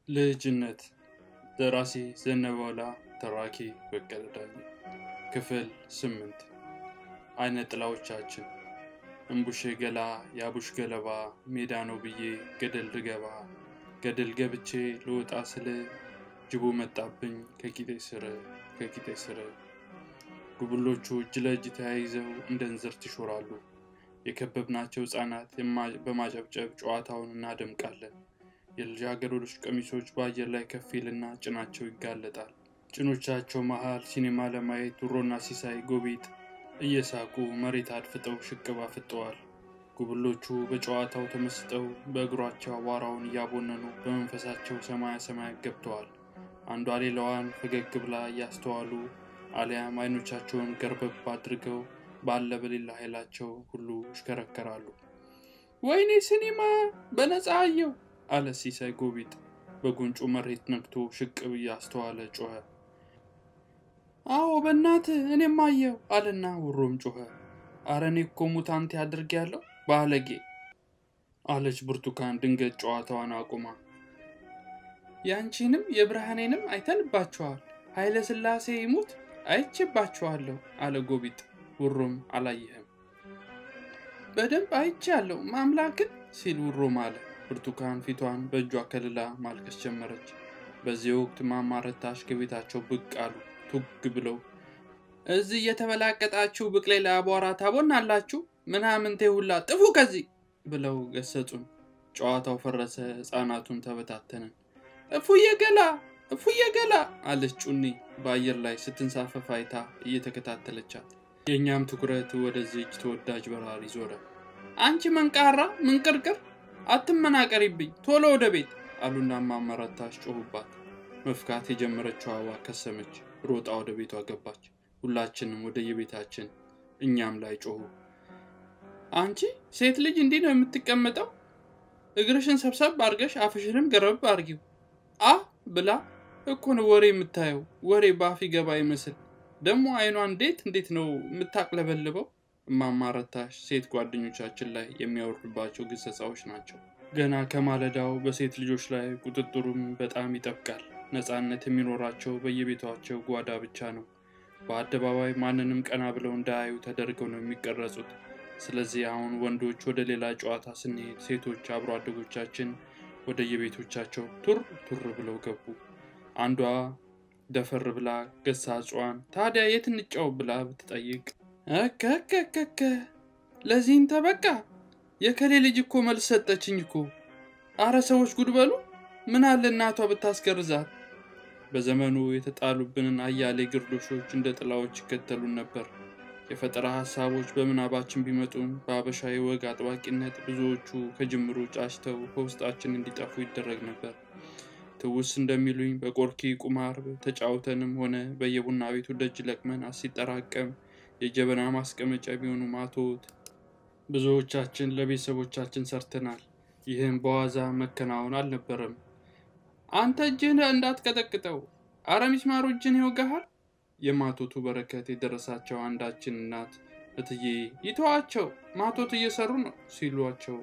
ልጅነት ደራሲ ዘነበላ ተራኪ በቀለ ዳኜ ክፍል ስምንት አይነ ጥላዎቻችን እምቡሼ ገላ የአቡሽ ገለባ ሜዳ ነው ብዬ ገደል ልገባ ገደል ገብቼ ልወጣ ስል ጅቡ መጣብኝ ከቂጤ ስር ከቂጤ ስር ጉብሎቹ እጅ ለእጅ ተያይዘው እንደ እንዝርት ይሾራሉ። የከበብናቸው ሕፃናት በማጨብጨብ ጨዋታውን እናደምቃለን። የልጃገረዶች ቀሚሶች በአየር ላይ ከፍ ይልና ጭናቸው ይጋለጣል። ጭኖቻቸው መሃል ሲኔማ ለማየት ዱሮና ሲሳይ ጎቢጥ እየሳቁ መሬት አድፍጠው ሽቅብ አፍጠዋል። ጉብሎቹ በጨዋታው ተመስጠው በእግሯቸው አቧራውን እያቦነኑ በመንፈሳቸው ሰማያ ሰማያት ገብተዋል። አንዷ ሌላዋን ፈገግ ብላ እያስተዋሉ አሊያም አይኖቻቸውን ገርበብ አድርገው ባለ በሌላ ኃይላቸው ሁሉ ይሽከረከራሉ። ወይኔ ሲኒማ በነፃ አየው አለ ሲሳይ ጎቢጥ በጉንጩ መሬት ነክቶ ሽቅብ እያስተዋለ ጮኸ። አዎ በእናት እኔም አየው አለና ውሮም ጮኸ። አረ እኔ እኮ ሙታንቴ አድርጌ ያለው ባለጌ አለች ብርቱካን ድንገት ጨዋታዋን አቁማ። ያንቺንም የብርሃኔንም አይተንባቸዋል ኃይለ ሥላሴ ይሙት አይቼባቸዋለሁ አለ ጎቢጥ። ውሮም አላየህም? በደንብ አይቻለሁ ማምላክን ሲል ውሮም አለ። ብርቱካን ፊቷን በእጇ ከልላ ማልቀስ ጀመረች። በዚህ ወቅት ማማረታሽ ከቤታቸው ብቅ አሉ ቱግ ብለው። እዚህ እየተበላቀጣችሁ ብቅሌ ለአቧራ ታቦናላችሁ ምናምንቴ ሁላ ጥፉ ከዚህ ብለው ገሰጹን። ጨዋታው ፈረሰ፣ ሕፃናቱን ተበታተንን። እፉዬ ገላ እፉዬ ገላ አለች ጩኒ በአየር ላይ ስትንሳፈፍ አይታ እየተከታተለቻት። የእኛም ትኩረት ወደዚህች ተወዳጅ በራሪ ዞረ። አንቺ መንቃራ ምንቅርቅር አትመናቀሪብኝ ቶሎ ወደ ቤት አሉና ማመረታሽ ጮሁባት። መፍካት የጀመረችው አበባ ከሰመች፣ ሮጣ ወደ ቤቷ ገባች። ሁላችንም ወደ የቤታችን እኛም ላይ ጮሁ። አንቺ ሴት ልጅ እንዲህ ነው የምትቀመጠው? እግርሽን ሰብሰብ አድርገሽ አፍሽንም ገረብ አድርጊው። አ ብላ እኮ ነው ወሬ የምታየው። ወሬ በአፍ ገባ ይመስል ደግሞ አይኗ እንዴት እንዴት ነው የምታቅለበልበው። እማማረታሽ ሴት ጓደኞቻችን ላይ የሚያወርድባቸው ግሰጻዎች ናቸው። ገና ከማለዳው በሴት ልጆች ላይ ቁጥጥሩም በጣም ይጠብቃል። ነፃነት የሚኖራቸው በየቤታቸው ጓዳ ብቻ ነው። በአደባባይ ማንንም ቀና ብለው እንዳያዩ ተደርገው ነው የሚቀረጹት። ስለዚህ አሁን ወንዶች ወደ ሌላ ጨዋታ ስንሄድ ሴቶች አብሮ አደጎቻችን ወደ የቤቶቻቸው ቱር ቱር ብለው ገቡ። አንዷ ደፈር ብላ ገሳጿን ታዲያ የት እንጫው ብላ ብትጠይቅ እከከከከ ለዚህም ተበቃ የከሌ ልጅ እኮ መልስ ሰጠችኝ እኮ። አረ ሰዎች ጉድ በሉ። ምን አለ እናቷ ብታስገርዛት። በዘመኑ የተጣሉብንን አያሌ ግርዶሾች እንደ ጥላዎች ይከተሉን ነበር። የፈጠራ ሀሳቦች በምናባችን ቢመጡም በአበሻ የወግ አጥባቂነት ብዙዎቹ ከጅምሩ ጫጭተው ከውስጣችን እንዲጠፉ ይደረግ ነበር። ትውስ እንደሚሉኝ በቆርኪ ቁማር ተጫውተንም ሆነ በየቡና ቤቱ ደጅ ለቅመን ሲጠራቀም የጀበና ማስቀመጫ ቢሆኑ ማቶት ብዙዎቻችን ለቤተሰቦቻችን ሰርተናል። ይህም በዋዛ መከናወን አልነበረም። አንተ እጅህን እንዳትቀጠቅጠው፣ አረ ሚስማሩ እጅን ይወጋሃል። የማቶቱ በረከት የደረሳቸው አንዳችን እናት እትዬ ይተዋቸው ማቶት እየሰሩ ነው ሲሏቸው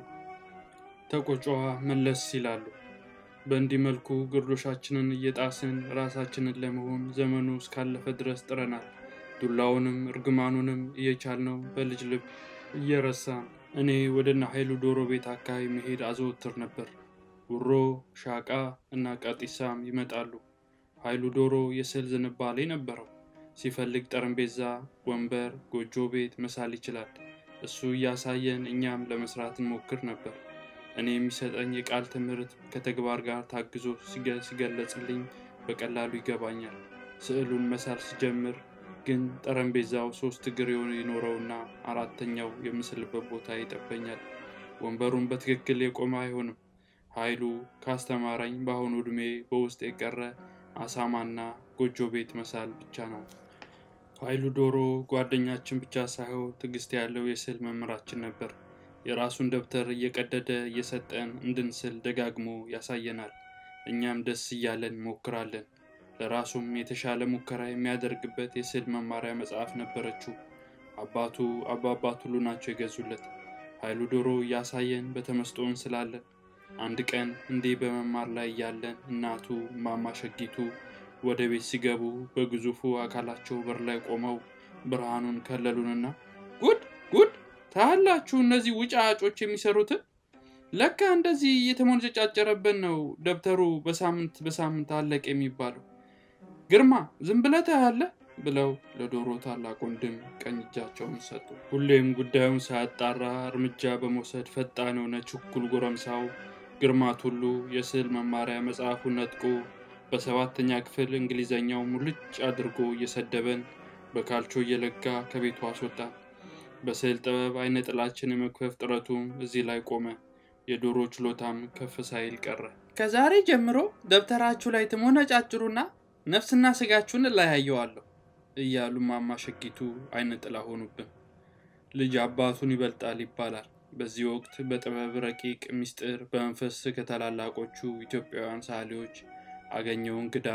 ተቆጫዋ መለስ ይላሉ። በእንዲህ መልኩ ግርዶሻችንን እየጣስን ራሳችንን ለመሆን ዘመኑ እስካለፈ ድረስ ጥረናል። ዱላውንም እርግማኑንም እየቻልነው በልጅ ልብ እየረሳን እኔ ወደና ኃይሉ ዶሮ ቤት አካባቢ መሄድ አዘወትር ነበር። ውሮ፣ ሻቃ እና ቀጢሳም ይመጣሉ። ኃይሉ ዶሮ የስዕል ዝንባሌ ነበረው። ሲፈልግ ጠረጴዛ፣ ወንበር፣ ጎጆ ቤት መሳል ይችላል። እሱ እያሳየን እኛም ለመስራት እንሞክር ነበር። እኔ የሚሰጠኝ የቃል ትምህርት ከተግባር ጋር ታግዞ ሲገለጽልኝ በቀላሉ ይገባኛል። ስዕሉን መሳል ሲጀምር ግን ጠረጴዛው ሶስት እግር ይኖረውና አራተኛው የምስልበት ቦታ ይጠበኛል። ወንበሩን በትክክል የቆመ አይሆንም። ኃይሉ ካስተማረኝ በአሁኑ ዕድሜ በውስጥ የቀረ አሳማና ጎጆ ቤት መሳል ብቻ ነው። ኃይሉ ዶሮ ጓደኛችን ብቻ ሳይሆን ትዕግስት ያለው የስዕል መምህራችን ነበር። የራሱን ደብተር እየቀደደ እየሰጠን እንድንስል ደጋግሞ ያሳየናል። እኛም ደስ እያለን እንሞክራለን። ለራሱም የተሻለ ሙከራ የሚያደርግበት የስዕል መማሪያ መጽሐፍ ነበረችው። አባቱ አባባ ቱሉ ናቸው የገዙለት። ኃይሉ ዶሮ እያሳየን በተመስጦ እንስላለን። አንድ ቀን እንዲህ በመማር ላይ እያለን እናቱ እማማ ሸጊቱ ወደ ቤት ሲገቡ በግዙፉ አካላቸው በር ላይ ቆመው ብርሃኑን ከለሉንና ጉድ ጉድ ታያላችሁ እነዚህ ውጫጮች የሚሰሩትን ለካ እንደዚህ እየተሞነጨጫጨረብን ነው ደብተሩ በሳምንት በሳምንት አለቅ የሚባለው ግርማ ዝም ብለህ ታያለህ ብለው ለዶሮ ታላቅ ወንድም ቀኝ እጃቸውን ሰጡ። ሁሌም ጉዳዩን ሳያጣራ እርምጃ በመውሰድ ፈጣን የሆነ ችኩል ጎረምሳው ግርማ ቱሉ የስዕል መማሪያ መጽሐፉን ነጥቆ በሰባተኛ ክፍል እንግሊዘኛው ሙልጭ አድርጎ እየሰደበን በካልቾ እየለጋ ከቤቱ አስወጣ። በስዕል ጥበብ አይነ ጥላችን የመክፈፍ ጥረቱም እዚህ ላይ ቆመ። የዶሮ ችሎታም ከፍ ሳይል ቀረ። ከዛሬ ጀምሮ ደብተራችሁ ላይ ትሞነጫጭሩና ነፍስና ስጋችሁን እለያየዋለሁ እያሉ እማማ ሸጊቱ አይነ ጥላ ሆኑብን። ልጅ አባቱን ይበልጣል ይባላል። በዚህ ወቅት በጥበብ ረቂቅ ምስጢር በመንፈስ ከታላላቆቹ ኢትዮጵያውያን ሰዓሊዎች አገኘው እንግዳ፣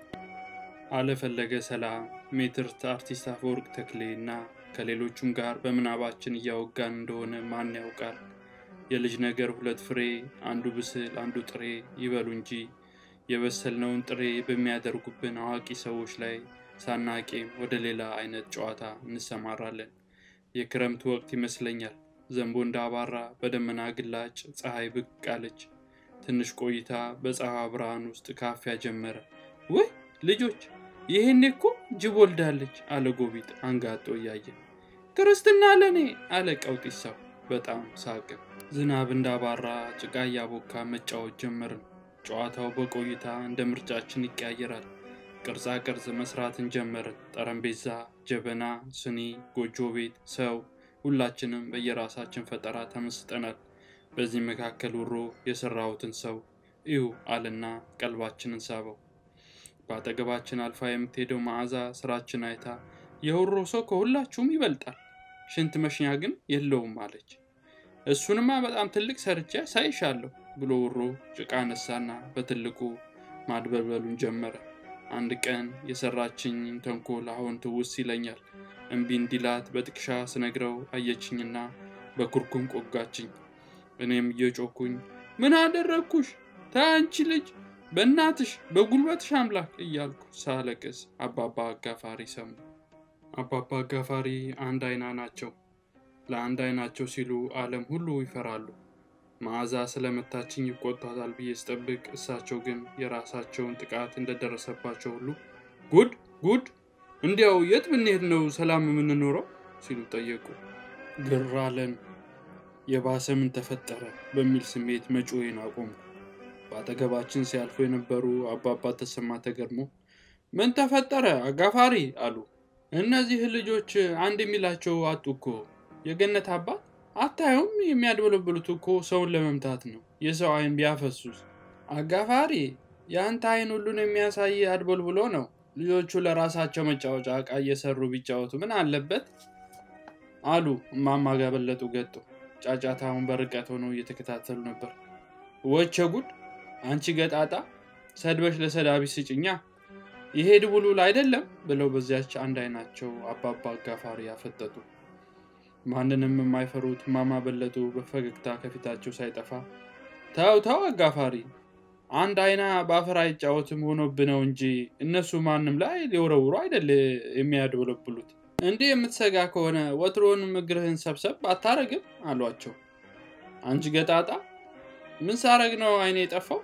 አለፈለገ ሰላም፣ ሜትርት አርቲስት አፈወርቅ ተክሌ እና ከሌሎቹም ጋር በምናባችን እያወጋን እንደሆነ ማን ያውቃል። የልጅ ነገር ሁለት ፍሬ፣ አንዱ ብስል አንዱ ጥሬ ይበሉ እንጂ የበሰልነውን ጥሬ በሚያደርጉብን አዋቂ ሰዎች ላይ ሳናቄም ወደ ሌላ አይነት ጨዋታ እንሰማራለን። የክረምት ወቅት ይመስለኛል። ዘንቦ እንዳባራ በደመና ግላጭ ፀሐይ ብቅ አለች። ትንሽ ቆይታ በፀሐይ ብርሃን ውስጥ ካፊያ ጀመረ። ውይ ልጆች፣ ይሄኔ እኮ ጅብ ወልዳለች አለ ጎቢጥ አንጋጦ እያየ። ክርስትና ለኔ አለ ቀውጢሳው በጣም ሳቅ። ዝናብ እንዳባራ ጭቃ እያቦካ መጫወት ጀመርን። ጨዋታው በቆይታ እንደ ምርጫችን ይቀያየራል። ቅርጻ ቅርጽ መስራትን ጀመርን። ጠረጴዛ፣ ጀበና፣ ስኒ፣ ጎጆ ቤት፣ ሰው ሁላችንም በየራሳችን ፈጠራ ተመስጠናል። በዚህ መካከል ውሮ የሰራሁትን ሰው እዩ አለና ቀልባችንን ሳበው። በአጠገባችን አልፋ የምትሄደው መዓዛ ስራችን አይታ የውሮ ሰው ከሁላችሁም ይበልጣል፣ ሽንት መሽኛ ግን የለውም አለች። እሱንማ በጣም ትልቅ ሰርቼ ሳይሻለሁ ብሎ ውሮ ጭቃ ነሳና በትልቁ ማድበልበሉን ጀመረ። አንድ ቀን የሰራችኝን ተንኮል አሁን ትውስ ይለኛል። እምቢ እንዲላት በጥቅሻ ስነግረው አየችኝና በኩርኩም ቆጋችኝ። እኔም እየጮኩኝ ምን አደረግኩሽ? ተይ አንቺ ልጅ በእናትሽ በጉልበትሽ አምላክ እያልኩ ሳለቅስ አባባ አጋፋሪ ሰሙ። አባባ አጋፋሪ አንድ አይና ናቸው። ለአንድ አይናቸው ሲሉ ዓለም ሁሉ ይፈራሉ። መዓዛ ስለመታችኝ ይቆጣታል ብዬ ስጠብቅ፣ እሳቸው ግን የራሳቸውን ጥቃት እንደደረሰባቸው ሁሉ ጉድ ጉድ እንዲያው የት ብንሄድ ነው ሰላም የምንኖረው ሲሉ ጠየቁ። ግር አለን። የባሰ ምን ተፈጠረ በሚል ስሜት መጮዬን አቆምኩ። በአጠገባችን ሲያልፉ የነበሩ አባባ ተሰማ ተገርሞ ምን ተፈጠረ አጋፋሪ አሉ። እነዚህ ልጆች አንድ የሚላቸው አጡ እኮ የገነት አባት አታዩም? የሚያድበለብሉት እኮ ሰውን ለመምታት ነው። የሰው አይን ቢያፈሱስ? አጋፋሪ የአንተ አይን ሁሉን የሚያሳይ አድበልብሎ ነው። ልጆቹ ለራሳቸው መጫወቻ ዕቃ እየሰሩ ቢጫወቱ ምን አለበት? አሉ እማማ ጋበለጡ ገጡ። ጫጫታውን በርቀት ሆነው እየተከታተሉ ነበር። ወቸ ጉድ! አንቺ ገጣጣ ሰድበሽ ለሰዳቢ ስጭኛ ይሄ ድቡልቡል አይደለም ብለው በዚያች አንድ አይናቸው አባባ አጋፋሪ ያፈጠጡ። ማንንም የማይፈሩት እማማ በለጡ በፈገግታ ከፊታቸው ሳይጠፋ ተው ተው አጋፋሪ፣ አንድ አይና በአፈር አይጫወትም ሆኖብህ ነው እንጂ እነሱ ማንም ላይ ሊወረውሩ አይደል የሚያድበለብሉት። እንዲህ የምትሰጋ ከሆነ ወትሮንም እግርህን ሰብሰብ አታረግም አሏቸው። አንቺ ገጣጣ ምን ሳረግ ነው አይኔ የጠፋው?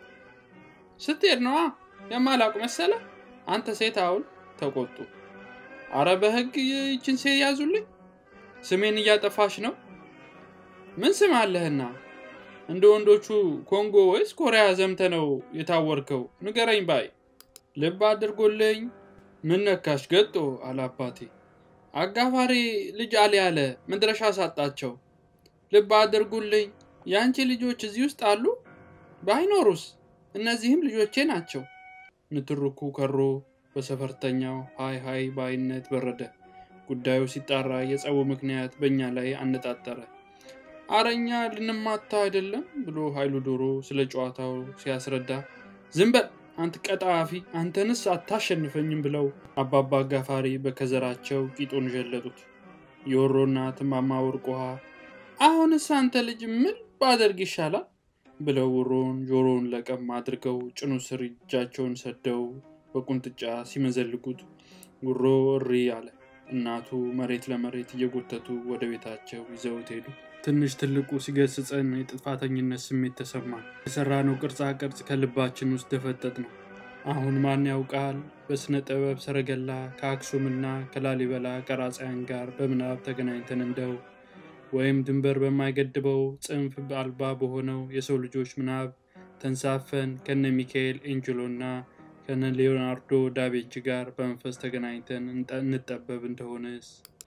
ስትሄድ ነዋ የማላውቅ መሰለ አንተ ሴት አውል ተቆጡ። አረ በህግ ይችን ሴት ያዙልኝ፣ ስሜን እያጠፋሽ ነው። ምን ስም አለህና እንደ ወንዶቹ ኮንጎ ወይስ ኮሪያ ዘምተ ነው የታወርከው? ንገረኝ ባይ ልብ አድርጎልኝ። ምን ነካሽ ገጦ አላባቴ አጋፋሪ ልጅ አለ ያለ መድረሻ ሳጣቸው። ልብ አድርጉልኝ። የአንቺ ልጆች እዚህ ውስጥ አሉ? ባይኖሩስ? እነዚህም ልጆቼ ናቸው። ንትርኩ ከሮ በሰፈርተኛው ሀይ ሀይ ባይነት በረደ። ጉዳዩ ሲጣራ የጸቡ ምክንያት በእኛ ላይ አነጣጠረ። አረኛ ልንማታ አይደለም ብሎ ኃይሉ ዶሮ ስለ ጨዋታው ሲያስረዳ ዝም በል አንተ ቀጣፊ፣ አንተንስ አታሸንፈኝም ብለው አባባ አጋፋሪ በከዘራቸው ቂጡን ዠለጡት። የወሮና ትማማ ወርቅ ውሃ አሁንስ አንተ ልጅ ምን ባደርግ ይሻላል? ብለው ውሮውን ጆሮውን ለቀም አድርገው ጭኑ ስር እጃቸውን ሰደው በቁንጥጫ ሲመዘልጉት ውሮ እሪ አለ። እናቱ መሬት ለመሬት እየጎተቱ ወደ ቤታቸው ይዘውት ሄዱ። ትንሽ ትልቁ ሲገስጸን የጥፋተኝነት ስሜት ተሰማን። የሰራነው ቅርጻ ቅርጽ ከልባችን ውስጥ ደፈጠጥ ነው። አሁን ማን ያውቃል በሥነ ጥበብ ሰረገላ ከአክሱምና ከላሊበላ ቀራጻያን ጋር በምናብ ተገናኝተን እንደው ወይም ድንበር በማይገድበው ጽንፍ አልባ በሆነው የሰው ልጆች ምናብ ተንሳፈን ከነ ሚካኤል ኤንጅሎና ከነ ሊዮናርዶ ዳቬንቺ ጋር በመንፈስ ተገናኝተን እንጠበብ እንደሆነስ።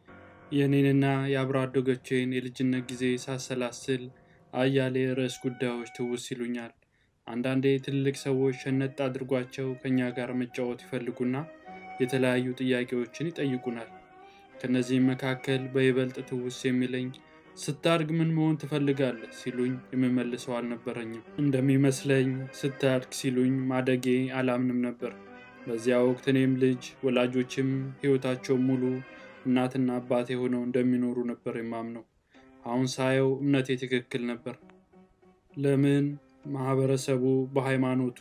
የእኔንና የአብሮ አደጎቼን የልጅነት ጊዜ ሳሰላስል አያሌ ርዕስ ጉዳዮች ትውስ ይሉኛል። አንዳንዴ ትልልቅ ሰዎች ሸነጥ አድርጓቸው ከእኛ ጋር መጫወት ይፈልጉና የተለያዩ ጥያቄዎችን ይጠይቁናል። ከእነዚህም መካከል በይበልጥ ትውስ የሚለኝ ስታድግ ምን መሆን ትፈልጋለህ ሲሉኝ የምመልሰው አልነበረኝም። እንደሚመስለኝ ስታድግ ሲሉኝ ማደጌ አላምንም ነበር። በዚያ ወቅት እኔም ልጅ ወላጆችም ሕይወታቸው ሙሉ እናትና አባቴ ሆነው እንደሚኖሩ ነበር የማምነው። አሁን ሳየው እምነቴ ትክክል ነበር። ለምን ማህበረሰቡ በሃይማኖቱ፣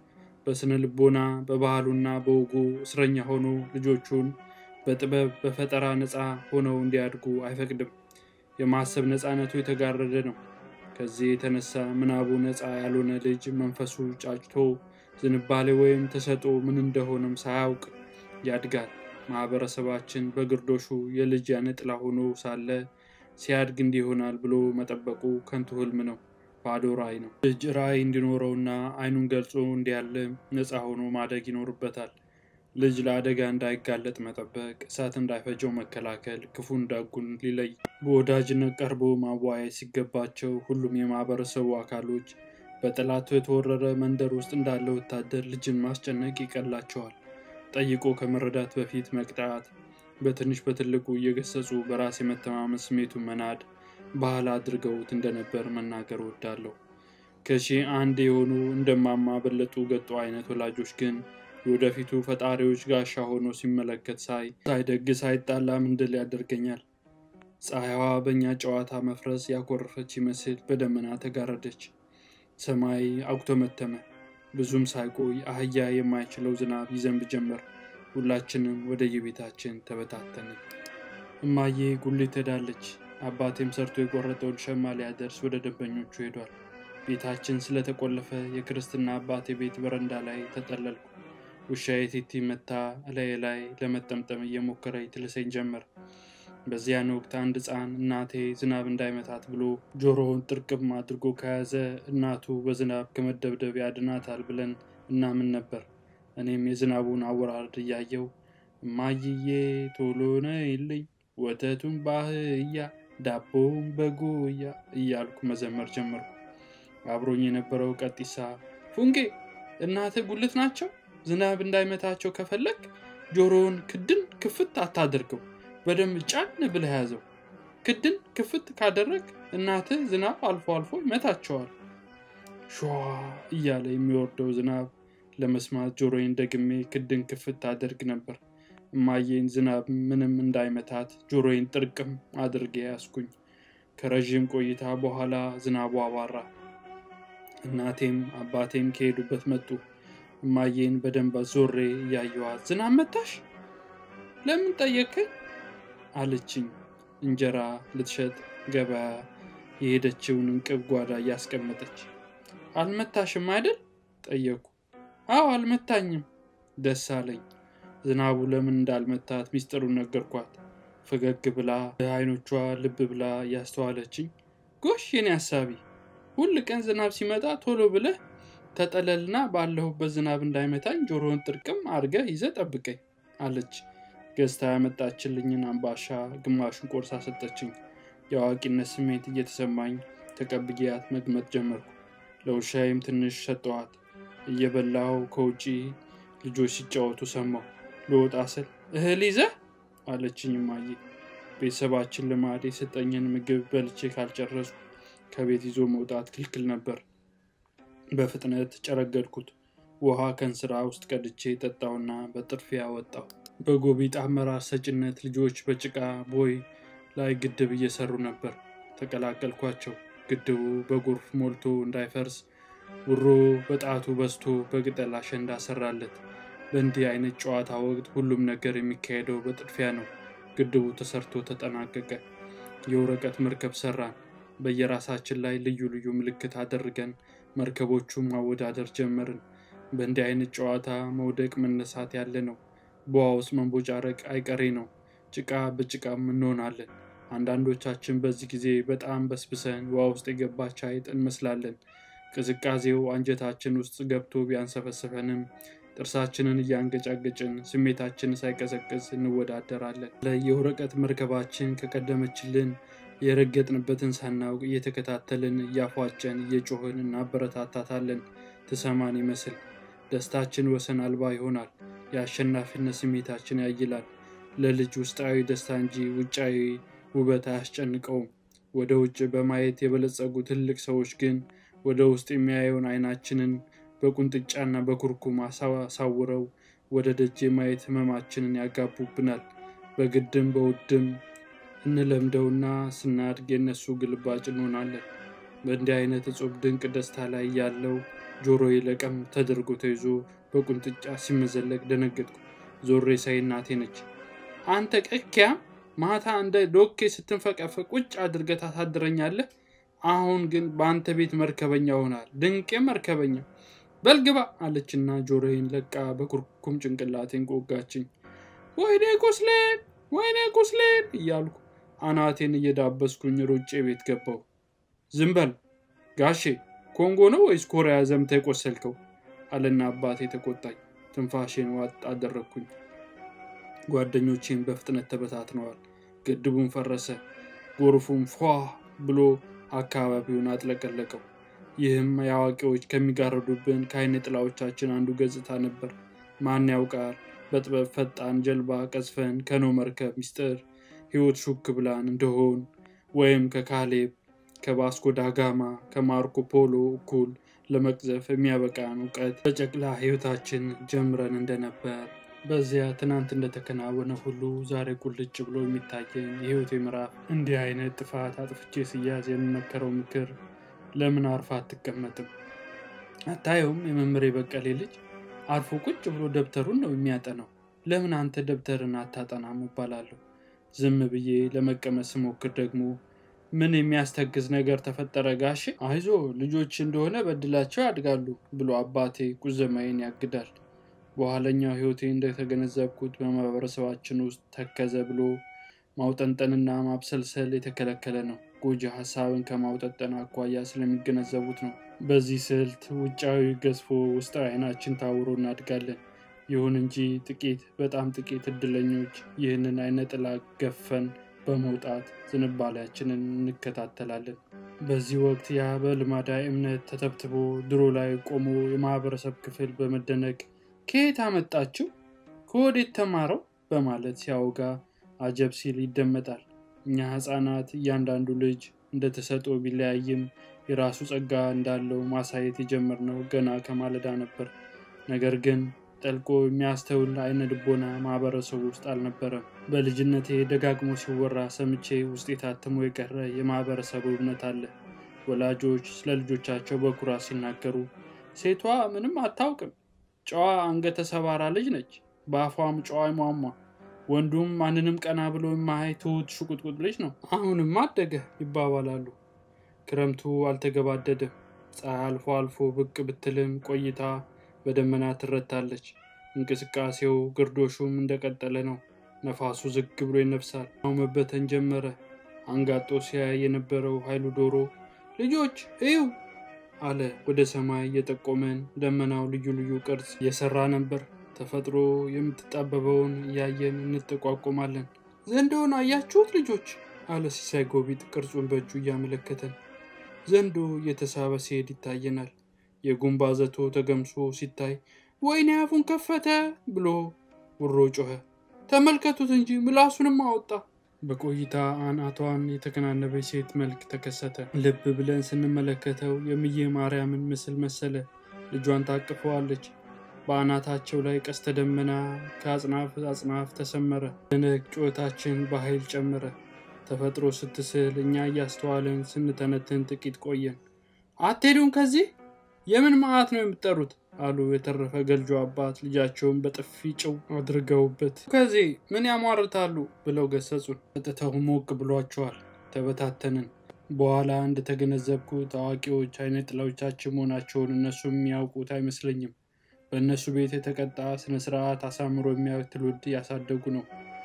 በስነ ልቦና፣ በባህሉና በወጉ እስረኛ ሆኖ ልጆቹን በጥበብ በፈጠራ ነፃ ሆነው እንዲያድጉ አይፈቅድም? የማሰብ ነፃነቱ የተጋረደ ነው። ከዚህ የተነሳ ምናቡ ነፃ ያልሆነ ልጅ መንፈሱ ጫጭቶ ዝንባሌ ወይም ተሰጦ ምን እንደሆነም ሳያውቅ ያድጋል። ማህበረሰባችን በግርዶሹ የልጅ ያነጥላ ሆኖ ሳለ ሲያድግ እንዲህ ይሆናል ብሎ መጠበቁ ከንቱ ህልም ነው፣ ባዶ ራዕይ ነው። ልጅ ራዕይ እንዲኖረውና አይኑን ገልጾ እንዲያለም ነፃ ሆኖ ማደግ ይኖርበታል። ልጅ ለአደጋ እንዳይጋለጥ መጠበቅ፣ እሳት እንዳይፈጀው መከላከል፣ ክፉን ደጉን ሊለይ በወዳጅነት ቀርቦ ማዋየት ሲገባቸው ሁሉም የማህበረሰቡ አካሎች በጠላቱ የተወረረ መንደር ውስጥ እንዳለ ወታደር ልጅን ማስጨነቅ ይቀላቸዋል። ጠይቆ ከመረዳት በፊት መቅጣት፣ በትንሽ በትልቁ እየገሰጹ በራስ የመተማመን ስሜቱን መናድ ባህል አድርገውት እንደነበር መናገር እወዳለሁ። ከሺህ አንድ የሆኑ እንደማማ በለጡ ገጡ አይነት ወላጆች ግን የወደፊቱ ፈጣሪዎች ጋሻ ሆኖ ሲመለከት ሳይ ሳይደግስ አይጣላም እንድል ያደርገኛል። ፀሐይዋ በእኛ ጨዋታ መፍረስ ያኮረፈች ይመስል በደመና ተጋረደች። ሰማይ አጉተመተመ። ብዙም ሳይቆይ አህያ የማይችለው ዝናብ ይዘንብ ጀመር። ሁላችንም ወደ የቤታችን ተበታተንን። እማዬ ጉሊት ሄዳለች። አባቴም ሰርቶ የቆረጠውን ሸማ ሊያደርስ ወደ ደንበኞቹ ሄዷል። ቤታችን ስለተቆለፈ የክርስትና አባቴ ቤት በረንዳ ላይ ተጠለልኩ። ውሻዬ ቲቲ መታ እላዬ ላይ ለመጠምጠም እየሞከረች ትልሰኝ ጀመር። በዚያን ወቅት አንድ ሕፃን እናቴ ዝናብ እንዳይመታት ብሎ ጆሮውን ጥርቅም አድርጎ ከያዘ እናቱ በዝናብ ከመደብደብ ያድናታል ብለን እናምን ነበር። እኔም የዝናቡን አወራረድ እያየው እማይዬ ቶሎ ነይልኝ፣ ወተቱን ባህያ ዳቦውን በጉያ እያልኩ መዘመር ጀመርኩ። አብሮኝ የነበረው ቀጢሳ ፉንጌ እናትህ ጉልት ናቸው ዝናብ እንዳይመታቸው ከፈለግ ጆሮውን ክድን ክፍት አታደርገው፣ በደንብ ጫን ብለህ ያዘው። ክድን ክፍት ካደረግ እናትህ ዝናብ አልፎ አልፎ ይመታቸዋል። ሸዋ እያለ የሚወርደው ዝናብ ለመስማት ጆሮዬን ደግሜ ክድን ክፍት አደርግ ነበር። እማዬን ዝናብ ምንም እንዳይመታት ጆሮዬን ጥርቅም አድርጌ ያስኩኝ። ከረዥም ቆይታ በኋላ ዝናቡ አባራ። እናቴም አባቴም ከሄዱበት መጡ። እማዬን በደንብ ዞሬ እያየዋት ዝናብ መታሽ? ለምን ጠየቅኝ? አለችኝ። እንጀራ ልትሸጥ ገበያ የሄደችውን እንቅብ ጓዳ እያስቀመጠች። አልመታሽም አይደል? ጠየኩ። አዎ አልመታኝም። ደስ አለኝ። ዝናቡ ለምን እንዳልመታት ሚስጥሩን ነገርኳት። ፈገግ ብላ አይኖቿ ልብ ብላ እያስተዋለችኝ፣ ጎሽ የኔ ሀሳቢ፣ ሁል ቀን ዝናብ ሲመጣ ቶሎ ብለህ ተጠለልና ባለሁበት ዝናብ እንዳይመታኝ ጆሮውን ጥርቅም አድርገህ ይዘህ ጠብቀኝ አለች። ገዝታ ያመጣችልኝን አምባሻ ግማሹን ቆርሳ ሰጠችኝ። የአዋቂነት ስሜት እየተሰማኝ ተቀብያት መግመጥ ጀመርኩ። ለውሻዬም ትንሽ ሰጠዋት። እየበላሁ ከውጪ ልጆች ሲጫወቱ ሰማሁ። ልወጣ ስል እህል ይዘህ አለችኝ እማዬ። ቤተሰባችን ልማድ የሰጠኝን ምግብ በልቼ ካልጨረስኩ ከቤት ይዞ መውጣት ክልክል ነበር። በፍጥነት ጨረገድኩት። ውሃ ከእንስራ ውስጥ ቀድቼ ጠጣውና በጥድፊያ ወጣሁ። በጎቢጥ አመራር ሰጭነት ልጆች በጭቃ ቦይ ላይ ግድብ እየሰሩ ነበር። ተቀላቀልኳቸው። ግድቡ በጎርፍ ሞልቶ እንዳይፈርስ ውሮ በጣቱ በስቶ በቅጠል አሸንዳ ሰራለት። በእንዲህ አይነት ጨዋታ ወቅት ሁሉም ነገር የሚካሄደው በጥድፊያ ነው። ግድቡ ተሰርቶ ተጠናቀቀ። የወረቀት መርከብ ሰራን። በየራሳችን ላይ ልዩ ልዩ ምልክት አድርገን መርከቦቹን ማወዳደር ጀመርን። በእንዲህ አይነት ጨዋታ መውደቅ መነሳት ያለ ነው። በውሃ ውስጥ መንቦጫረቅ አይቀሬ ነው። ጭቃ በጭቃም እንሆናለን። አንዳንዶቻችን በዚህ ጊዜ በጣም በስብሰን ውሃ ውስጥ የገባች አይጥ እንመስላለን። ቅዝቃዜው አንጀታችን ውስጥ ገብቶ ቢያንሰፈስፈንም ጥርሳችንን እያንገጫገጭን ስሜታችን ሳይቀዘቅዝ እንወዳደራለን። የወረቀት መርከባችን ከቀደመችልን የረገጥንበትን ሳናውቅ እየተከታተልን እያፏጨን እየጮህን እናበረታታታለን። ትሰማን ይመስል ደስታችን ወሰን አልባ ይሆናል። የአሸናፊነት ስሜታችን ያይላል። ለልጅ ውስጣዊ ደስታ እንጂ ውጫዊ ውበት አያስጨንቀውም። ወደ ውጭ በማየት የበለጸጉ ትልቅ ሰዎች ግን ወደ ውስጥ የሚያየውን አይናችንን በቁንጥጫና በኩርኩም አሳውረው ወደ ደጅ የማየት ህመማችንን ያጋቡብናል። በግድም በውድም እንለምደውና ስናድግ የነሱ ግልባጭ እንሆናለን። በእንዲህ አይነት እጹብ ድንቅ ደስታ ላይ ያለው ጆሮዬ ለቀም ተደርጎ ተይዞ በቁንጥጫ ሲመዘለቅ ደነገጥኩ። ዞሬ ሳይ እናቴ ነች። አንተ ቀኪያ ማታ እንደ ዶኬ ስትንፈቀፈቅ ቁጭ አድርገህ ታሳድረኛለህ። አሁን ግን በአንተ ቤት መርከበኛ ሆናል። ድንቄ መርከበኛ በልግባ አለችና ጆሮዬን ለቃ በኩርኩም ጭንቅላቴን ቆጋችኝ። ወይኔ ቁስሌን፣ ወይኔ ቁስሌን እያልኩ አናቴን እየዳበስኩኝ ሮጬ ቤት ገባው። ዝም በል ጋሼ፣ ኮንጎ ነው ወይስ ኮሪያ ዘምተ የቆሰልከው? አለና አባቴ ተቆጣኝ። ትንፋሼን ዋጥ አደረግኩኝ። ጓደኞቼን በፍጥነት ተበታትነዋል። ግድቡን ፈረሰ። ጎርፉም ፏ ብሎ አካባቢውን አጥለቀለቀው። ይህም የአዋቂዎች ከሚጋረዱብን ከአይነ ጥላዎቻችን አንዱ ገጽታ ነበር። ማን ያውቃል በጥበብ ፈጣን ጀልባ ቀዝፈን ከኖ መርከብ ሚስጥር ሕይወት ሹክ ብላን እንደሆን ወይም ከካሌብ ከባስኮ ዳጋማ ከማርኮ ፖሎ እኩል ለመቅዘፍ የሚያበቃን እውቀት በጨቅላ ሕይወታችን ጀምረን እንደነበር በዚያ ትናንት እንደተከናወነ ሁሉ ዛሬ ቁልጭ ብሎ የሚታየኝ የሕይወቴ ምዕራፍ እንዲህ አይነት ጥፋት አጥፍቼ ስያዝ የሚመከረው ምክር ለምን አርፋ አትቀመጥም? አታየውም? የመምህሬ በቀሌ ልጅ አርፎ ቁጭ ብሎ ደብተሩን ነው የሚያጠናው። ለምን አንተ ደብተርን አታጠናም እባላለሁ። ዝም ብዬ ለመቀመጥ ስሞክር ደግሞ ምን የሚያስተግዝ ነገር ተፈጠረ ጋሼ? አይዞ ልጆች እንደሆነ በድላቸው ያድጋሉ ብሎ አባቴ ቁዘማዬን ያግዳል። በኋለኛው ሕይወቴ እንደተገነዘብኩት በማህበረሰባችን ውስጥ ተከዘ ብሎ ማውጠንጠንና ማብሰልሰል የተከለከለ ነው። ጎጂ ሀሳብን ከማውጠንጠን አኳያ ስለሚገነዘቡት ነው። በዚህ ስልት ውጫዊ ገዝፎ ውስጣዊ አይናችን ታውሮ እናድጋለን። ይሁን እንጂ ጥቂት በጣም ጥቂት እድለኞች ይህንን አይነ ጥላ ገፈን በመውጣት ዝንባሌያችንን እንከታተላለን። በዚህ ወቅት ያ በልማዳዊ እምነት ተተብትቦ ድሮ ላይ ቆሞ የማህበረሰብ ክፍል በመደነቅ ከየት አመጣችው? ከወዴት ተማረው? በማለት ሲያወጋ አጀብ ሲል ይደመጣል። እኛ ህፃናት እያንዳንዱ ልጅ እንደተሰጠው ቢለያይም የራሱ ጸጋ እንዳለው ማሳየት የጀመርነው ገና ከማለዳ ነበር። ነገር ግን ጠልቆ የሚያስተውል አይነ ልቦና ማህበረሰቡ ውስጥ አልነበረም። በልጅነቴ ደጋግሞ ሲወራ ሰምቼ ውስጥ የታትሞ የቀረ የማህበረሰቡ እምነት አለ። ወላጆች ስለ ልጆቻቸው በኩራት ሲናገሩ ሴቷ ምንም አታውቅም፣ ጨዋ አንገተ ሰባራ ልጅ ነች፣ በአፏም ጨዋ ሟሟ፣ ወንዱም ማንንም ቀና ብሎ የማያይ ትሁት ሽቁጥቁጥ ልጅ ነው፣ አሁንም አደገ ይባባላሉ። ክረምቱ አልተገባደደም። ፀሐይ አልፎ አልፎ ብቅ ብትልም ቆይታ በደመና ትረታለች። እንቅስቃሴው ግርዶሹም እንደቀጠለ ነው። ነፋሱ ዝግ ብሎ ይነፍሳል። አሁን መበተን ጀመረ። አንጋጦ ሲያይ የነበረው ኃይሉ ዶሮ ልጆች እዩ አለ ወደ ሰማይ እየጠቆመን። ደመናው ልዩ ልዩ ቅርጽ እየሰራ ነበር። ተፈጥሮ የምትጣበበውን እያየን እንጠቋቆማለን። ዘንዶውን አያችሁት ልጆች አለ ሲሳይ ጎቢጥ ቅርጹን በእጁ እያመለከተን። ዘንዶ እየተሳበ ሲሄድ ይታየናል። የጉንባ ዘቶ ተገምሶ ሲታይ ወይኔ አፉን ከፈተ ብሎ ውሮ ጮኸ። ተመልከቱት እንጂ ምላሱንም አወጣ። በቆይታ አናቷን የተከናነበች ሴት መልክ ተከሰተ። ልብ ብለን ስንመለከተው የምዬ ማርያምን ምስል መሰለ። ልጇን ታቅፈዋለች። በአናታቸው ላይ ቀስተ ደመና ከአጽናፍ አጽናፍ ተሰመረ። ደነቅ ጩኸታችን በኃይል ጨመረ። ተፈጥሮ ስትስል እኛ እያስተዋልን ስንተነትን ጥቂት ቆየን። አትሄዱም ከዚህ የምን መዓት ነው የምትጠሩት? አሉ የተረፈ ገልጆ አባት ልጃቸውን በጥፊ ጭው አድርገውበት። ከዚህ ምን ያሟርታሉ ብለው ገሰጹን። ጠጥተው ሞቅ ብሏቸዋል። ተበታተንን። በኋላ እንደተገነዘብኩት አዋቂዎች አይነ ጥላዎቻችን መሆናቸውን እነሱ የሚያውቁት አይመስለኝም። በእነሱ ቤት የተቀጣ ስነ ስርዓት አሳምሮ የሚያዩት ትውልድ ያሳደጉ ነው።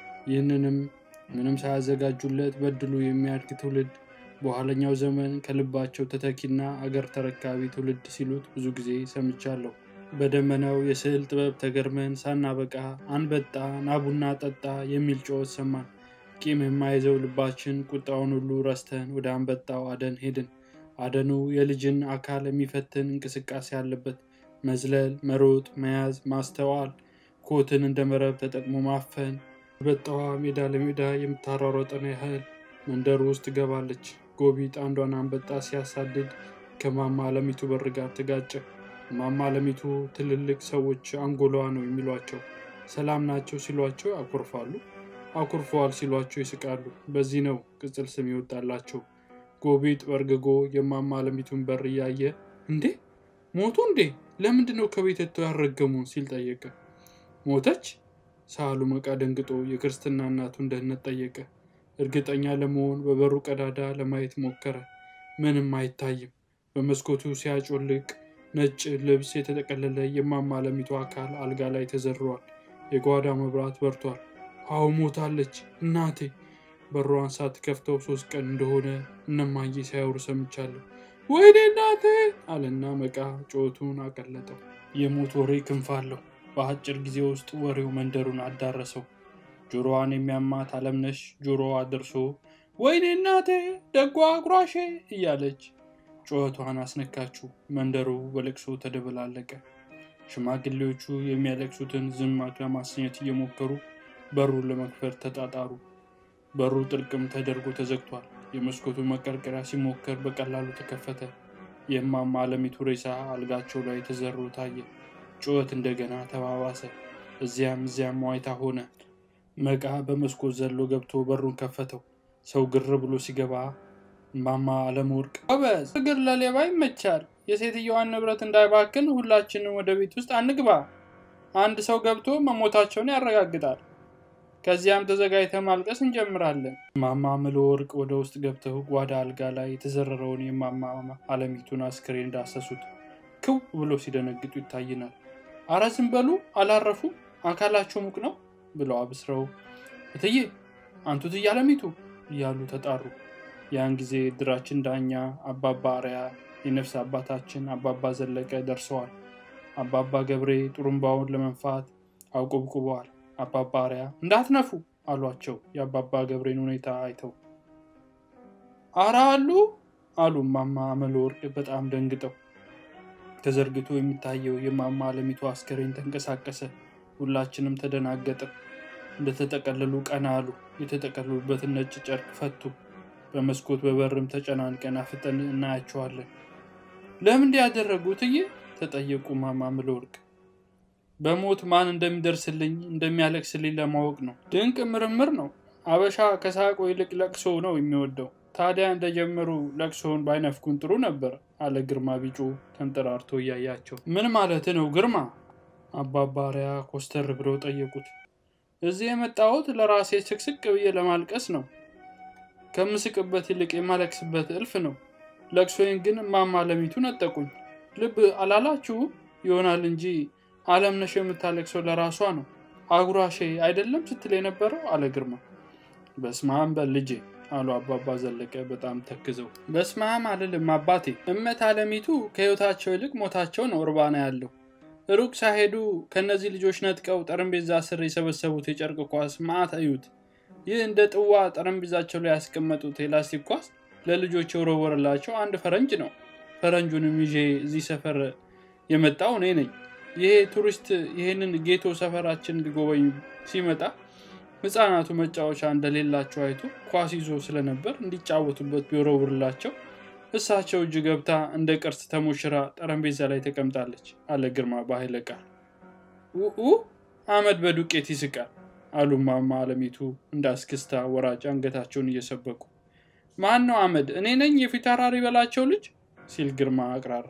ይህንንም ምንም ሳያዘጋጁለት በድሉ የሚያድግ ትውልድ በኋለኛው ዘመን ከልባቸው ተተኪና አገር ተረካቢ ትውልድ ሲሉት ብዙ ጊዜ ሰምቻለሁ። በደመናው የስዕል ጥበብ ተገርመን ሳናበቃ አንበጣ ናቡና ጠጣ የሚል ጩኸት ሰማን። ቂም የማይዘው ልባችን ቁጣውን ሁሉ ረስተን ወደ አንበጣው አደን ሄድን። አደኑ የልጅን አካል የሚፈትን እንቅስቃሴ አለበት። መዝለል፣ መሮጥ፣ መያዝ፣ ማስተዋል፣ ኮትን እንደ መረብ ተጠቅሞ ማፈን። አንበጣዋ ሜዳ ለሜዳ የምታሯሯጠን ያህል መንደሩ ውስጥ ትገባለች። ጎቢጥ አንዷን አንበጣ ሲያሳድድ ከማማ አለሚቱ በር ጋር ተጋጨ። ማማ አለሚቱ ትልልቅ ሰዎች አንጎሏ ነው የሚሏቸው። ሰላም ናቸው ሲሏቸው ያኮርፋሉ፣ አኩርፈዋል ሲሏቸው ይስቃሉ። በዚህ ነው ቅጽል ስም ይወጣላቸው። ጎቢጥ በርግጎ የማማ አለሚቱን በር እያየ እንዴ ሞቱ እንዴ ለምንድን ነው ከቤት ወጥተው ያረገሙን ሲል ጠየቀ። ሞተች? ሳህሉ መቃ ደንግጦ የክርስትና እናቱን ደህንነት ጠየቀ። እርግጠኛ ለመሆን በበሩ ቀዳዳ ለማየት ሞከረ። ምንም አይታይም። በመስኮቱ ሲያጮልቅ ነጭ ልብስ የተጠቀለለ የማማ አለሚቱ አካል አልጋ ላይ ተዘርሯል። የጓዳ መብራት በርቷል። አዎ ሞታለች እናቴ። በሯን ሳትከፍተው ሶስት ቀን እንደሆነ እነማዬ ሲያወሩ ሰምቻለሁ። ወይኔ እናቴ አለና መቃ ጩኸቱን አቀለጠው። የሞት ወሬ ክንፍ አለው። በአጭር ጊዜ ውስጥ ወሬው መንደሩን አዳረሰው። ጆሮዋን የሚያማት አለምነሽ ጆሮዋ ደርሶ ወይኔ እናቴ ደጓ አጉራሼ እያለች ጩኸቷን አስነካችው። መንደሩ በለቅሶ ተደበላለቀ። ሽማግሌዎቹ የሚያለቅሱትን ዝም ለማሰኘት እየሞከሩ በሩን ለመክፈት ተጣጣሩ። በሩ ጥልቅም ተደርጎ ተዘግቷል። የመስኮቱ መቀርቀሪያ ሲሞከር በቀላሉ ተከፈተ። የእማማ አለሚቱ ሬሳ አልጋቸው ላይ ተዘሮ ታየ። ጩኸት እንደገና ተባባሰ። እዚያም እዚያም ዋይታ ሆነ። መቃ በመስኮት ዘሎ ገብቶ በሩን ከፈተው። ሰው ግር ብሎ ሲገባ እማማ አለመወርቅ ጎበዝ፣ እግር ለሌባ ይመቻል። የሴትየዋን ንብረት እንዳይባክን ሁላችንም ወደ ቤት ውስጥ አንግባ። አንድ ሰው ገብቶ መሞታቸውን ያረጋግጣል። ከዚያም ተዘጋጅተ ማልቀስ እንጀምራለን። እማማ አመለወርቅ ወደ ውስጥ ገብተው ጓዳ አልጋ ላይ የተዘረረውን የእማማ አለሚቱን አስክሬን እንዳሰሱት ክው ብሎ ሲደነግጡ ይታይናል። አረ ዝም በሉ አላረፉ፣ አካላቸው ሙቅ ነው ብለው አብስረው እትዬ አንቱ እትዬ አለሚቱ እያሉ ተጣሩ። ያን ጊዜ እድራችን ዳኛ አባባ አርያ፣ የነፍስ አባታችን አባባ ዘለቀ ደርሰዋል። አባባ ገብሬ ጥሩምባውን ለመንፋት አውቆብቁበዋል። አባባ አርያ እንዳትነፉ አሏቸው። የአባባ ገብሬን ሁኔታ አይተው አራ አሉ አሉ እማማ አመለወርቅ በጣም ደንግጠው። ተዘርግቶ የሚታየው የእማማ አለሚቱ አስከሬን ተንቀሳቀሰ። ሁላችንም ተደናገጥን። እንደተጠቀለሉ ቀና አሉ። የተጠቀለሉበትን ነጭ ጨርቅ ፈቱ። በመስኮት በበርም ተጨናንቀን አፍጠን እናያቸዋለን። ለምን እንዲያደረጉ እትዬ ተጠየቁ እማማ አመለወርቅ። በሞት ማን እንደሚደርስልኝ እንደሚያለቅስልኝ ለማወቅ ነው። ድንቅ ምርምር ነው። አበሻ ከሳቆ ይልቅ ለቅሶ ነው የሚወደው። ታዲያ እንደጀመሩ ለቅሶውን ባይነፍኩን ጥሩ ነበር አለ ግርማ ቢጩ ተንጠራርቶ እያያቸው። ምን ማለት ነው ግርማ? አባባሪያ ኮስተር ብለው ጠየቁት። እዚህ የመጣሁት ለራሴ ስቅስቅ ብዬ ለማልቀስ ነው። ከምስቅበት ይልቅ የማለቅስበት እልፍ ነው። ለቅሶዬን ግን እማማ አለሚቱ ነጠቁኝ። ልብ አላላችሁ ይሆናል እንጂ አለምነሽ የምታለቅሰው ለራሷ ነው። አጉራሼ አይደለም ስትል የነበረው አለ ግርማ። በስማም በል ልጄ አሉ አባባ ዘለቀ በጣም ተክዘው። በስማም አልልም አባቴ። እመት አለሚቱ ከህይወታቸው ይልቅ ሞታቸው ነው እርባና ያለው። ሩቅ ሳይሄዱ ከእነዚህ ልጆች ነጥቀው ጠረጴዛ ስር የሰበሰቡት የጨርቅ ኳስ ማአት እዩት። ይህ እንደ ጥዋ ጠረጴዛቸው ላይ ያስቀመጡት የላስቲክ ኳስ ለልጆች የወረወረላቸው አንድ ፈረንጅ ነው። ፈረንጁንም ይዤ እዚህ ሰፈር የመጣው እኔ ነኝ። ይሄ ቱሪስት ይህንን ጌቶ ሰፈራችን ሊጎበኝ ሲመጣ ህፃናቱ መጫወቻ እንደሌላቸው አይቶ ኳስ ይዞ ስለነበር እንዲጫወቱበት ቢወረውርላቸው እሳቸው እጅ ገብታ እንደ ቅርስ ተሞሽራ ጠረጴዛ ላይ ተቀምጣለች አለ ግርማ በኃይለ ቃል። ኡ አመድ በዱቄት ይስቃል አሉ እማማ አለሚቱ እንደ አስክስታ ወራጭ አንገታቸውን እየሰበቁ። ማን ነው አመድ? እኔ ነኝ የፊት አውራሪ በላቸው ልጅ ሲል ግርማ አቅራራ።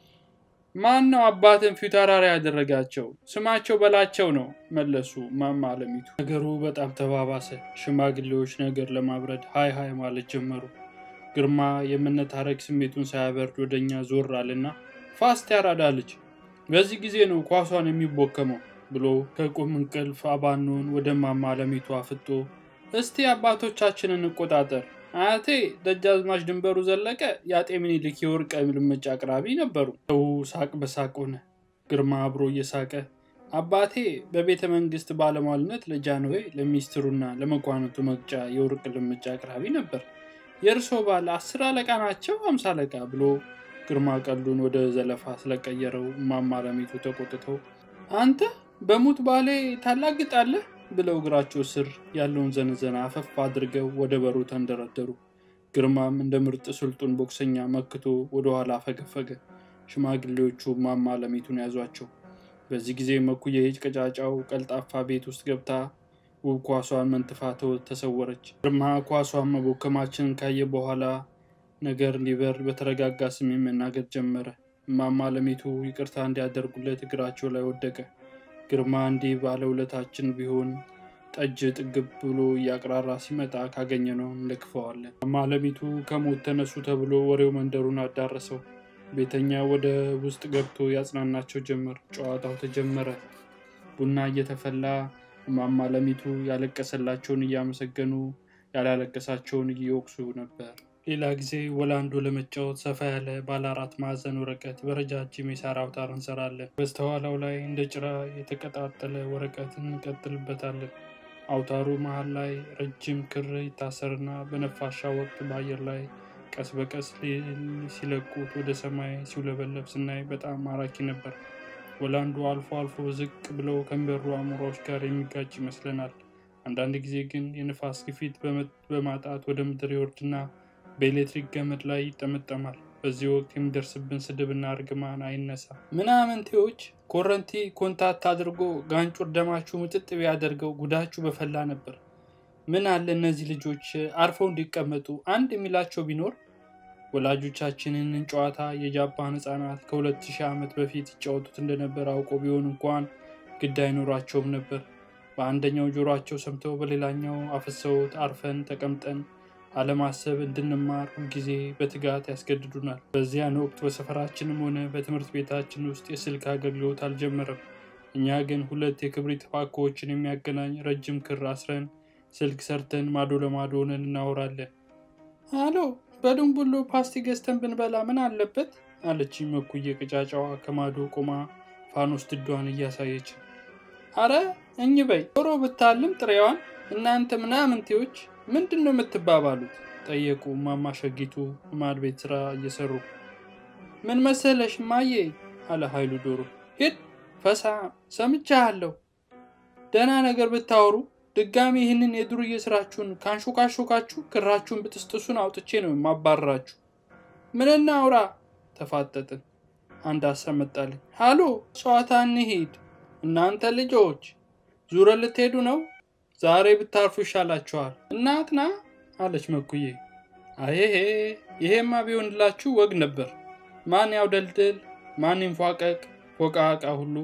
ማን ነው አባትን ፊት አውራሪ ያደረጋቸው? ስማቸው በላቸው ነው መለሱ እማማ አለሚቱ። ነገሩ በጣም ተባባሰ። ሽማግሌዎች ነገር ለማብረድ ሀይ ሀይ ማለት ጀመሩ። ግርማ የመነታረክ ስሜቱን ሳያበርድ ወደኛ ዞር አለና ፋስት ያራዳ ልጅ በዚህ ጊዜ ነው ኳሷን የሚቦከመው ብሎ ከቁም እንቅልፍ አባኖን ወደ እማማ አለሚቱ አፍጦ እስቲ አባቶቻችንን እንቆጣጠር አያቴ ደጃዝማች ድንበሩ ዘለቀ የአጤ ምኒልክ የወርቅ ልምጫ አቅራቢ ነበሩ። ሰው ሳቅ በሳቅ ሆነ። ግርማ አብሮ እየሳቀ አባቴ በቤተ መንግስት ባለሟልነት ለጃንሆይ ለሚኒስትሩና ለመኳንንቱ መቅጫ የወርቅ ልምጫ አቅራቢ ነበር። የእርሶ ባል አስር አለቃ ናቸው አምሳ አለቃ ብሎ ግርማ ቀሉን ወደ ዘለፋ ስለቀየረው እማማ አለሚቱ ተቆጥተው አንተ በሙት ባሌ ታላግጣለህ ብለው እግራቸው ስር ያለውን ዘነዘና አፈፍ አድርገው ወደ በሩ ተንደረደሩ። ግርማም እንደ ምርጥ ስልጡን ቦክሰኛ መክቶ ወደኋላ ፈገፈገ። ሽማግሌዎቹ እማማ አለሚቱን ያዟቸው። በዚህ ጊዜ መኩየ ቀጫጫው ቀልጣፋ ቤት ውስጥ ገብታ ውብ ኳሷን መንትፋ ተሰወረች። ግርማ ኳሷን መቦከማችንን ካየ በኋላ ነገር እንዲበር በተረጋጋ ስሜት መናገር ጀመረ። እማማ አለሚቱ ይቅርታ እንዲያደርጉለት እግራቸው ላይ ወደቀ። ግርማ እንዲህ ባለውለታችን ቢሆን ጠጅ ጥግብ ብሎ እያቅራራ ሲመጣ ካገኘ ነው እንለክፈዋለን። እማማ አለሚቱ ከሞት ተነሱ ተብሎ ወሬው መንደሩን አዳረሰው። ቤተኛ ወደ ውስጥ ገብቶ ያጽናናቸው ጀመር። ጨዋታው ተጀመረ። ቡና እየተፈላ እማማ አለሚቱ ያለቀሰላቸውን እያመሰገኑ ያላለቀሳቸውን እየወቅሱ ነበር። ሌላ ጊዜ ወላንዶ ለመጫወት ሰፋ ያለ ባለ አራት ማዕዘን ወረቀት በረጃጅም የሳር አውታር እንሰራለን። በስተኋላው ላይ እንደ ጭራ የተቀጣጠለ ወረቀት እንቀጥልበታለን። አውታሩ መሀል ላይ ረጅም ክር ይታሰርና በነፋሻ ወቅት በአየር ላይ ቀስ በቀስ ሲለቁት ወደ ሰማይ ሲውለበለብ ስናይ በጣም ማራኪ ነበር። ወላንዱ አልፎ አልፎ ዝቅ ብለው ከሚበሩ አሞራዎች ጋር የሚጋጭ ይመስለናል። አንዳንድ ጊዜ ግን የንፋስ ግፊት በማጣት ወደ ምድር ይወርድና በኤሌክትሪክ ገመድ ላይ ይጠመጠማል። በዚህ ወቅት የሚደርስብን ስድብና እርግማን አይነሳ። ምናምንቴዎች ኮረንቲ ኮንታክት አድርጎ ጋንጩር ደማችሁ ምጥጥ ቢያደርገው ጉዳችሁ በፈላ ነበር። ምን አለ እነዚህ ልጆች አርፈው እንዲቀመጡ አንድ የሚላቸው ቢኖር። ወላጆቻችንን ጨዋታ የጃፓን ሕፃናት ከሁለት ሺህ ዓመት በፊት ይጫወቱት እንደነበር አውቀው ቢሆን እንኳን ግድ አይኖራቸውም ነበር። በአንደኛው ጆሯቸው ሰምተው በሌላኛው አፍሰውት አርፈን ተቀምጠን አለማሰብ እንድንማር ሁልጊዜ በትጋት ያስገድዱናል። በዚያን ወቅት በሰፈራችንም ሆነ በትምህርት ቤታችን ውስጥ የስልክ አገልግሎት አልጀመረም። እኛ ግን ሁለት የክብሪት ፓኮዎችን የሚያገናኝ ረጅም ክር አስረን ስልክ ሰርተን ማዶ ለማዶ ሆነን እናወራለን። አሎ በድንቡሎ ፓስቲ ገዝተን ብንበላ ምን አለበት? አለችኝ መኩየ ቅጫጫዋ ከማዶ ቆማ ፋኖስ ድዷን እያሳየች። አረ እኝ በይ ዶሮ ብታልም ጥሬዋን እናንተ ምናምንቴዎች ምንድን ነው የምትባባሉት? ጠየቁ እማማ ሸጊቱ ማድ ቤት ስራ እየሰሩ። ምን መሰለሽ ማዬ አለ ኃይሉ ዶሮ። ሂድ ፈሳ ሰምቻለሁ። ደህና ነገር ብታወሩ ድጋሚ ይህንን የዱርዬ ስራችሁን ካንሾካሾካችሁ ክራችሁን ብጥስጥሱን አውጥቼ ነው የማባረራችሁ። ምንና አውራ ተፋጠጥን። አንድ ሀሳብ መጣልኝ። ሃሎ ጨዋታ እንሂድ። እናንተ ልጆች ዙረ ልትሄዱ ነው? ዛሬ ብታርፉ ይሻላችኋል። እናትና አለች መኩዬ። አይሄ ይሄማ ቢሆንላችሁ ወግ ነበር። ማን ያውደልድል፣ ማን ይንፏቀቅ፣ ፎቃቃ ሁሉ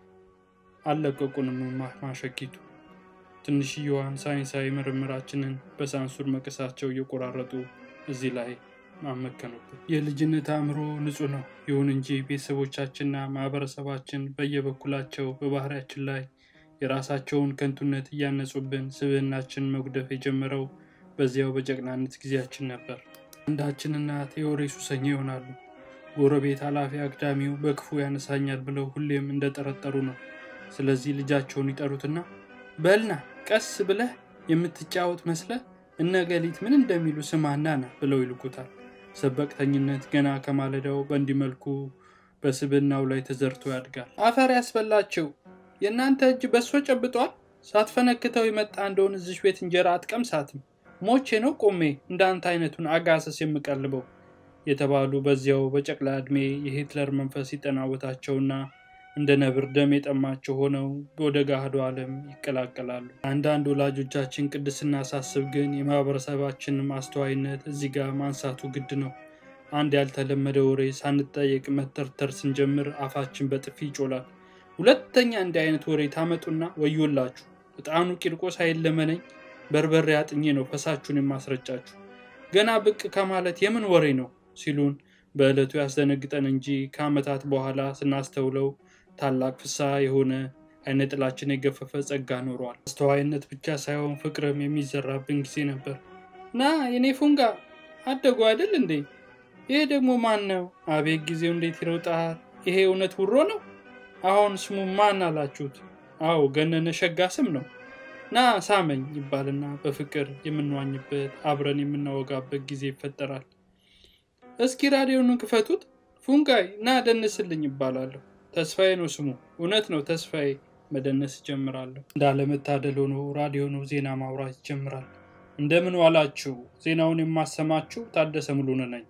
አልለቀቁንም። ማሸጊቱ ትንሽየዋን ሳይንሳዊ ምርምራችንን በሳንሱር መቀሳቸው እየቆራረጡ እዚህ ላይ አመከኑበት። የልጅነት አእምሮ ንጹህ ነው። ይሁን እንጂ ቤተሰቦቻችንና ማህበረሰባችን በየበኩላቸው በባህሪያችን ላይ የራሳቸውን ከንቱነት እያነጹብን ስብዕናችን መጉደፍ የጀመረው በዚያው በጨቅናነት ጊዜያችን ነበር። አንዳችን እናት የወሬ ሱሰኛ ይሆናሉ። ጎረቤት ኃላፊ አግዳሚው በክፉ ያነሳኛል ብለው ሁሌም እንደጠረጠሩ ነው። ስለዚህ ልጃቸውን ይጠሩትና በልና ቀስ ብለህ የምትጫወት መስለ እነገሊት ምን እንደሚሉ ስማና ና ብለው ይልኩታል። ሰበቅተኝነት ገና ከማለዳው በእንዲህ መልኩ በስብናው ላይ ተዘርቶ ያድጋል። አፈር ያስበላቸው የእናንተ እጅ በሶ ጨብጧል። ሳትፈነክተው የመጣ እንደሆን እዚሽ ቤት እንጀራ አትቀምሳትም። ሞቼ ነው ቆሜ እንዳንተ አይነቱን አጋሰስ የምቀልበው የተባሉ በዚያው በጨቅላ ዕድሜ የሂትለር መንፈስ ሲጠናወታቸውና እንደ ነብር ደም የጠማቸው ሆነው ወደ ገሃዱ ዓለም ይቀላቀላሉ። አንዳንድ ወላጆቻችን ቅድስና ሳስብ ግን የማህበረሰባችንን አስተዋይነት እዚህ ጋር ማንሳቱ ግድ ነው። አንድ ያልተለመደ ወሬ ሳንጠየቅ መተርተር ስንጀምር አፋችን በጥፊ ይጮላል። ሁለተኛ እንዲህ አይነት ወሬ ታመጡና ወዮላችሁ፣ ዕጣኑ ቂርቆስ አይለመነኝ በርበሬ አጥኜ ነው ፈሳችሁን የማስረጫችሁ። ገና ብቅ ከማለት የምን ወሬ ነው ሲሉን በዕለቱ ያስደነግጠን እንጂ ከዓመታት በኋላ ስናስተውለው ታላቅ ፍስሐ የሆነ አይነ ጥላችን የገፈፈ ጸጋ ኖሯል። አስተዋይነት ብቻ ሳይሆን ፍቅርም የሚዘራብን ጊዜ ነበር። ና የኔ ፉንጋ አደጉ አይደል እንዴ? ይሄ ደግሞ ማን ነው? አቤት ጊዜው እንዴት ይሮጣል! ይሄ እውነት ውሮ ነው? አሁን ስሙ ማን አላችሁት? አዎ ገነነ ሸጋ ስም ነው። ና ሳመኝ ይባልና በፍቅር የምንዋኝበት አብረን የምናወጋበት ጊዜ ይፈጠራል። እስኪ ራዲዮኑን ክፈቱት፣ ፉንጋይ ና ደንስልኝ ይባላለሁ። ተስፋዬ ነው ስሙ። እውነት ነው ተስፋዬ። መደነስ ይጀምራለሁ። እንዳለመታደል ሆኖ ራዲዮኑ ዜና ማውራት ይጀምራል። እንደምን ዋላችሁ? ዜናውን የማሰማችሁ ታደሰ ሙሉነህ ነኝ።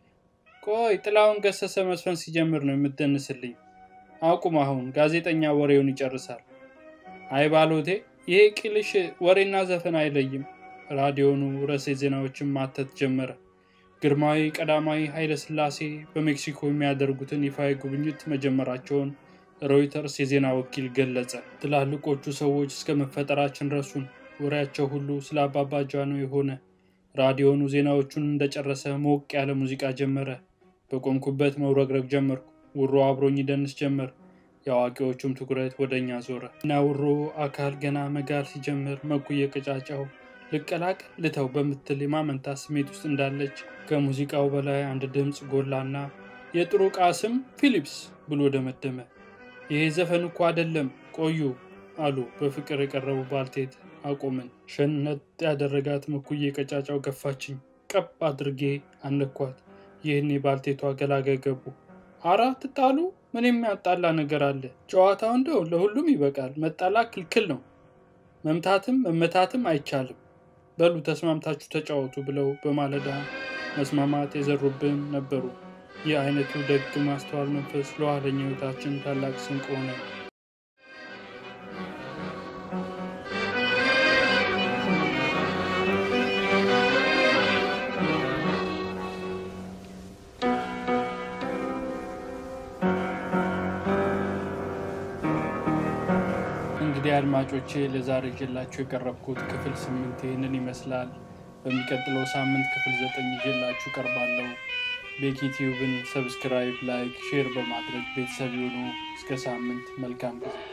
ቆይ ጥላውን ገሰሰ መስፈን ሲጀምር ነው የምትደንስልኝ። አቁም አሁን፣ ጋዜጠኛ ወሬውን ይጨርሳል። አይ ባሎቴ፣ ይሄ ቂልሽ ወሬና ዘፈን አይለይም። ራዲዮኑ ርዕሰ ዜናዎችን ማተት ጀመረ። ግርማዊ ቀዳማዊ ኃይለ ሥላሴ በሜክሲኮ የሚያደርጉትን ይፋዊ ጉብኝት መጀመራቸውን ሮይተርስ የዜና ወኪል ገለጸ። ትላልቆቹ ሰዎች እስከ መፈጠራችን ረሱን። ወሬያቸው ሁሉ ስለ አባባ ጃኖ የሆነ። ራዲዮኑ ዜናዎቹን እንደጨረሰ ሞቅ ያለ ሙዚቃ ጀመረ። በቆምኩበት መውረግረግ ጀመርኩ። ውሮ አብሮኝ ደንስ ጀመር። የአዋቂዎቹም ትኩረት ወደ እኛ ዞረ እና ውሮ አካል ገና መጋል ሲጀምር መኩየ ቀጫጫው ልቀላቀል ልተው በምትል የማመንታት ስሜት ውስጥ እንዳለች ከሙዚቃው በላይ አንድ ድምፅ ጎላና የጥሩ ዕቃ ስም ፊሊፕስ ብሎ ደመደመ። ይሄ ዘፈን እኮ አይደለም ቆዩ አሉ በፍቅር የቀረቡ ባልቴት። አቆምን። ሸነት ያደረጋት መኩዬ ቀጫጫው ገፋችኝ። ቀብ አድርጌ አነኳት። ይህን የባልቴቷ ገላጋይ ገቡ። አራ ትጣሉ? ምን የሚያጣላ ነገር አለ? ጨዋታው እንደው ለሁሉም ይበቃል። መጣላ ክልክል ነው። መምታትም መመታትም አይቻልም። በሉ ተስማምታችሁ ተጫወቱ ብለው በማለዳ መስማማት የዘሩብን ነበሩ። ይህ አይነቱ ደግ ማስተዋል መንፈስ ለኋለኛ ሕይወታችን ታላቅ ስንቅ ሆነ። እንግዲህ አድማጮቼ ለዛሬ ይዤላችሁ የቀረብኩት ክፍል ስምንት ይህንን ይመስላል። በሚቀጥለው ሳምንት ክፍል ዘጠኝ ይዤላችሁ ቀርባለሁ። ቤኪ ቲዩብን ሰብስክራይብ፣ ላይክ፣ ሼር በማድረግ ቤተሰብ የሆኑ እስከ ሳምንት መልካም ጊዜ